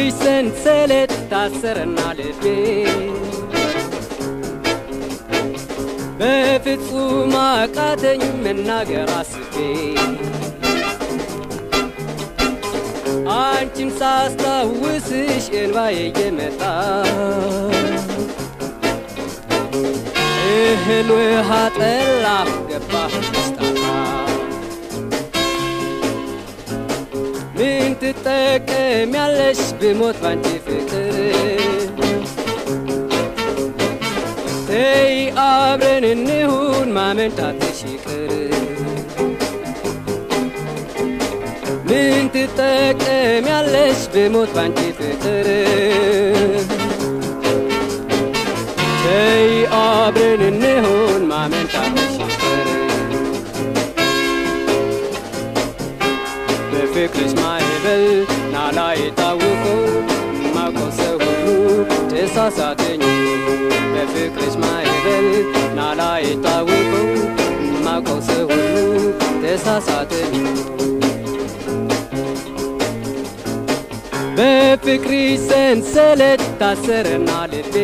በፍቅርሽ ሰንሰለት ታሰረና ልቤ በፍጹም አቃተኝ መናገር አስቤ አንቺን ሳስታውስሽ እንባዬ እየመጣ እህል ውሃ ጠላ ገባህ መስጣታ ምን ትጠቀሚያለሽ ብሞት ባንቺ ፍቅር ተይ አብረን እንሁን ማመንታትሽ ይቅር ምን ትጠቀሚያለሽ ብሞት ባንቺ ፍቅር ተይ አብረን እንሁን ማመንታትሽ ይቅር በፍቅርሽ ማዕበል ናላ የታወቀው ማውቀው ሰው ሁሉ ተሳሳተኝ በፍቅርሽ ማዕበል ናላ የታወቀው ማውቀው ሰው ሁሉ ተሳሳተኝ በፍቅርሽ ሰንሰለት ታሰረና ልቤ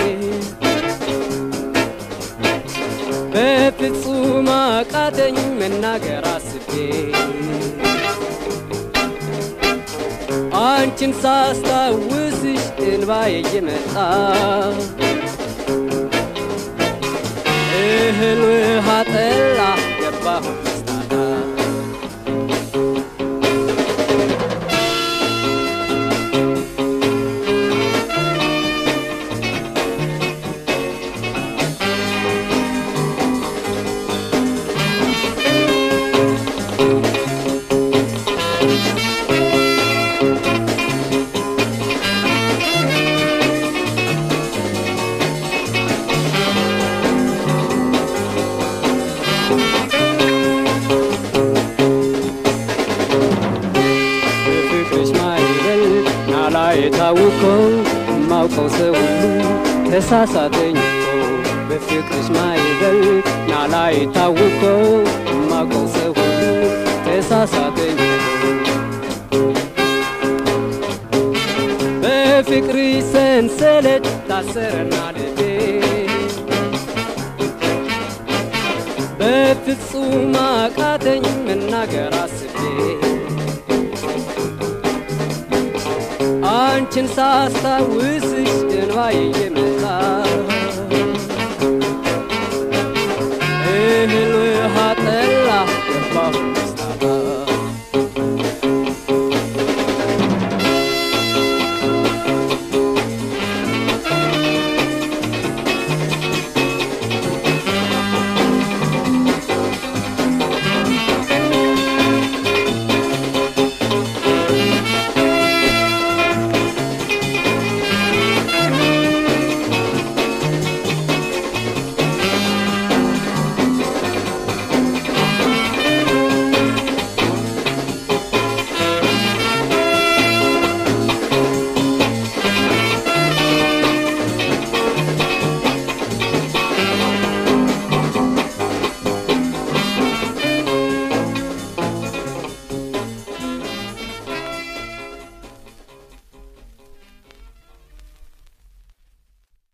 በፍጹም አቃተኝ መናገር አስቤ አንቺን ሳስታውስሽ እንባዬ እየመጣ እህል ውሃ ጠላ ገባሁ መስታታ በፍቅርሽ ማዕበል ናላ የታወቀው ማውቀው ሰው ሁሉ ተሳሳተኝ እኮ በፍቅርሽ ማዕበል ናላ የታወቀው ማውቀው ሰው ሁሉ ተሳሳተኝ በፍቅርሽ ሰንሰለት ታሰረና ልቤ በፍጹም አቃተኝ መናገር አስቤ አንቺን ሳስታውስሽ እንባዬ